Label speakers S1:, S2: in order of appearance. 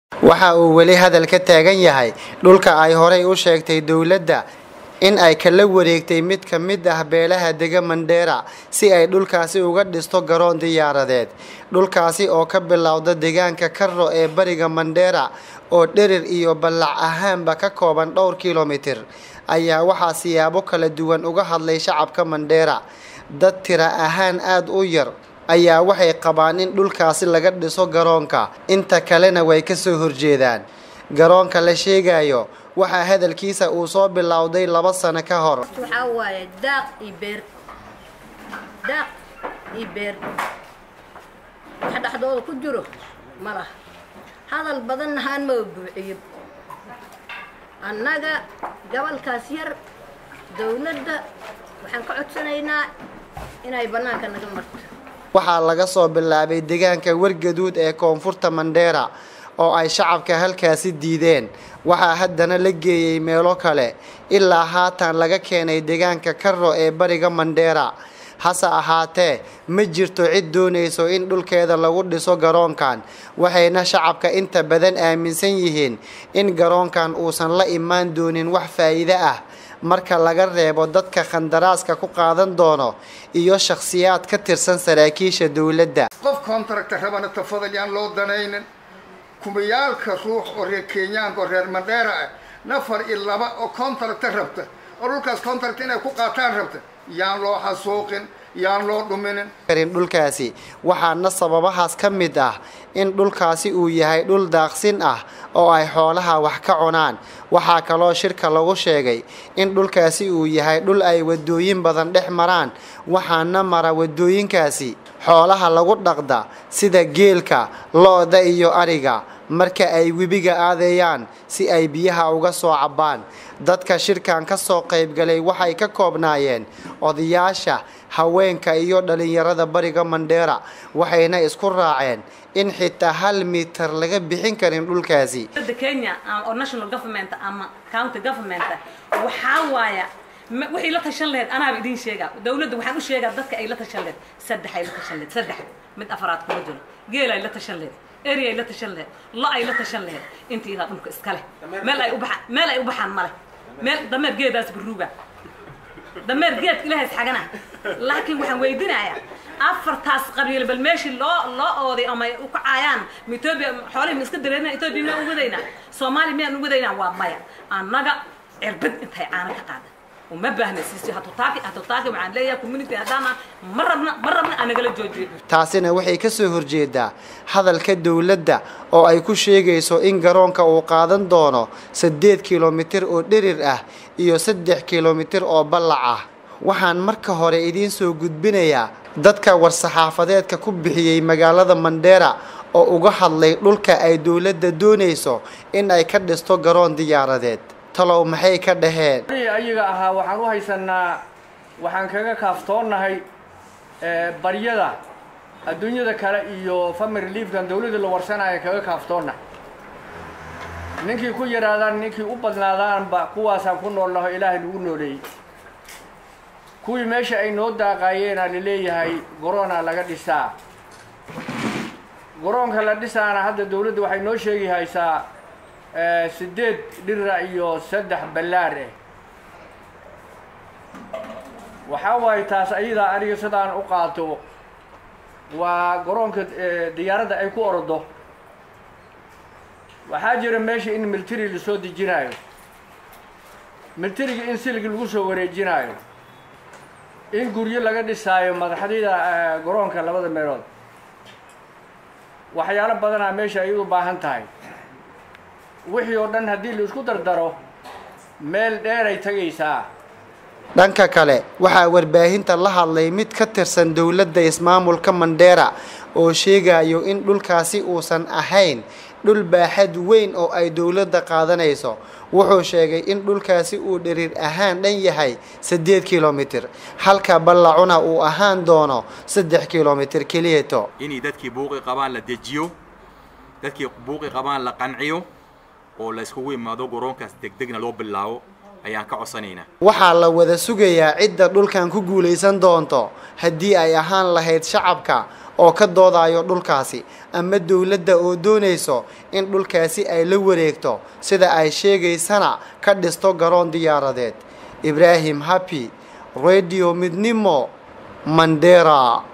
S1: waxa uu weli hadal ka taagan yahay dhulka ay horay u sheegtay dowladda in ay kala wareegtay mid ka mid ah beelaha dega mandheera si ay dhulkaasi uga dhisto garoon diyaaradeed dhulkaasi oo ka bilowda deegaanka karro ee bariga mandheera oo dherir iyo ballac ahaanba ka kooban dhowr kilomitir ayaa waxaa siyaabo kala duwan uga hadlay shacabka mandheera dad tira ahaan aada u yar ayaa waxay qabaan in dhulkaasi laga dhiso garoonka inta kalena way kasoo horjeedaan garoonka la sheegayo waxaa hadalkiisa uu soo bilowday laba sano ka hor
S2: waxaa waaye daaq iyo beer daaq iyo beer wax dhexdooda ku jiro ma laha hadal badan nahaan ma buuciyo annaga gobolkaas yar dawladda waxaan ka codsanaynaa inay bannaanka naga marto
S1: waxaa laga soo bilaabay deegaanka wargaduud ee koonfurta mandheera oo ay shacabka halkaasi diideen waxaa haddana la geeyey meelo kale ilaa haatan laga keenay deegaanka karro ee bariga mandheera hase ahaatee ma jirto cid doonayso in dhulkeeda lagu dhiso garoonkan waxayna shacabka inta badan aaminsan yihiin in garoonkan uusan la imaan doonin wax faa'iide ah marka laga reebo dadka khandaraaska ku qaadan doono iyo shakhsiyaad ka tirsan saraakiisha dowladda
S3: qof contractor rabana tafadal yaan loo danaynin kumayaalka ruux oo reer kenyaanka oo reer mandheera ah nafar iyo laba oo contractor rabta oo dhulkaas contract inay ku qaataan rabta yaan loo xasuuqin yaan loo dhuminin
S1: karin dhulkaasi waxaana sababahaas ka mid ah in dhulkaasi uu yahay dhul daaqsin ah oo ay xoolaha wax ka cunaan waxaa kaloo shirka lagu sheegay in dhulkaasi uu yahay dhul ay wadooyin badan dhex maraan waxaana mara wadooyinkaasi xoolaha lagu dhaqda sida geelka lo-da iyo ariga marka ay webiga aadeeyaan si ay biyaha uga soo cabbaan dadka shirkan ka soo qaybgalay waxay ka koobnaayeen odayaasha haweenka iyo dhalinyarada bariga mandheera waxayna isku raaceen in xitaa hal mitar laga bixin karin dhulkaasi
S4: dowladda kenya oo national government ama county government waxaa waaya wixii la tashan laheyd anaaba idiin sheegaa dawladda waxaan u sheegaa dadka ay la tashan laheyd saddex ay la tashan laheyd saddex mid afaraad kuma jiro geel ay la tashan laheyd eri ay la tashan laheyd lo ay la tashan laheyd intii idaa dhulka iska leh meel ay u baxaan meel ay u baxaan male meel dameer geedaas buruuga dameer geedka ilaahay isxagana laakiin waxaan weydinayaa afartaas qabiil bal meeshii loo loo ooday ama ay u kacaayaan ma etoobiya xoolihii ma iska dareerina etoobiya miyaan u wadaynaa soomaaliya miyaan u wadaynaa waa maya annaga cirbad intay caana ka qaada uma baahna siisi hatutaaki hatutaaki waxaan leeyahay community haddaana ma rabna ma rabna aan nagala joojiyo
S1: taasina waxay ka soo horjeedaa hadalka dowladda oo ay ku sheegayso in garoonka uu qaadan doono saddeed kilomitir oo dherir ah iyo saddex kilomitir oo ballac ah waxaan marka hore idiin soo gudbinayaa dadka war-saxaafadeedka ku bixiyey magaalada mandheera oo uga hadlay dhulka ay dowladda doonayso in ay ka dhisto garoon diyaaradeed talow maxay ka dhaheen
S5: ayaga ahaa waxaan u haysanaa waxaan kaga kaaftoonnahay baryada adduunyada kale iyo family reliefkan dawladda la warsanaya kaga kaaftoonnahay ninkii ku yidhaahdaan ninkii u badnaadaanba kuwaasaan ku nool naho ilaahay nagu nooleeyey kuwii meesha ay noo daaqaayeenaa laleeyahay goroona laga dhisaa garoonka la dhisaana hadda dawladda waxay noo sheegi haysaa sideed dhira iyo saddex ballaar ah waxaa waaye taas ayadaa aniga sidaan u qaato waa garoonka diyaaradda ay ku ordo waxaa jira meesha in military lasoo dejinaayo militariga in silig lagu soo wareejinaayo in guryo laga dhisaayo madaxdida garoonka labada meelood waxyaalo badanaa meesha ay u baahan tahay wixii oo dhan haddii la isku dardaro meel dheeray tagaysaa
S1: dhanka kale waxaa warbaahinta la hadlay mid ka tirsan dowladda ismaamulka mandheera oo sheegayo in dhulkaasi uusan ahayn dhul baaxad weyn oo ay dowladda qaadanayso wuxuu sheegay in dhulkaasi uu dhiriir ahaan dhan yahay saddeed kilomitir halka ballacuna uu ahaan doono saddex kilomitir keliyato
S6: inay dadkii buuqi qabaan la dejiyo dadkii buuqi qabaan la qanciyo oo la iskugu imaado garoonkaas degdegna loo bilaabo ayaan ka codsanaynaa
S1: waxaa la wada sugayaa cidda dhulkan ku guulaysan doonto haddii ay ahaan lahayd shacabka oo ka doodayo dhulkaasi ama dowladda oo doonayso in dhulkaasi ay la wareegto sida ay sheegaysana ka dhisto garoon diyaaradeed ibraahim happy radio midnimo mandera